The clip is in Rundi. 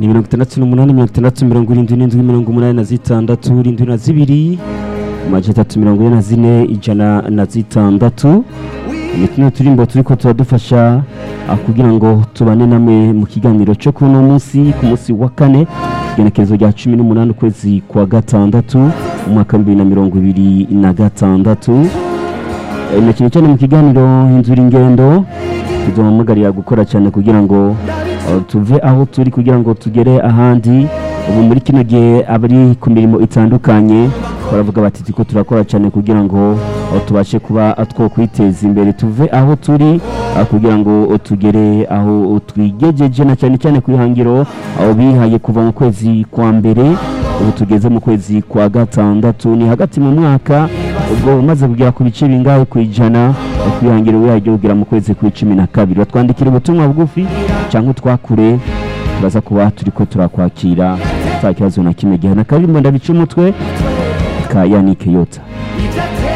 ni mirongo itandatu n'umunani mirongo itandatu mirongo irindwi n'indwi mirongo umunani na zitandatu irindwi na zibiri amajana atatu mirongo ine na zine ijana na zitandatu ni tuno turimbo turiko turadufasha ah, kugira ngo tubane namwe mu kiganiro cyo kuri uno munsi ku munsi wa kane igenekerezo rya cumi n'umunani ukwezi kwa gatandatu umwaka w'ibibiri na mirongo ibiri na gatandatu Eh, na cyane cyane mu kiganiro inzura ingendo tuzohamagarira gukora cyane kugira ngo uh, tuve aho turi kugira ngo tugere ahandi ubu muri kino gihe abari ku mirimo itandukanye baravuga bati turiko turakora cyane kugira ngo uh, tubashe kuba uh, two kwiteza imbere tuve aho turi uh, kugira ngo uh, tugere aho twigejeje na cyane cyane ku ihangiro aho bihaye kuva mu kwezi kwa mbere ubu tugeze mu kwezi kwa gatandatu ni hagati mu mwaka ubwo umaze kugera ku bice bingahe ku ijana kwihangira wihagire kugera mu kwezi kwa cumi na kabiri batwandikira ubutumwa bugufi cyangwa utwakure turaza kuba turiko turakwakira nta kibazo na kimwe gihe na karimbo ndabica umutwe ka yanike yota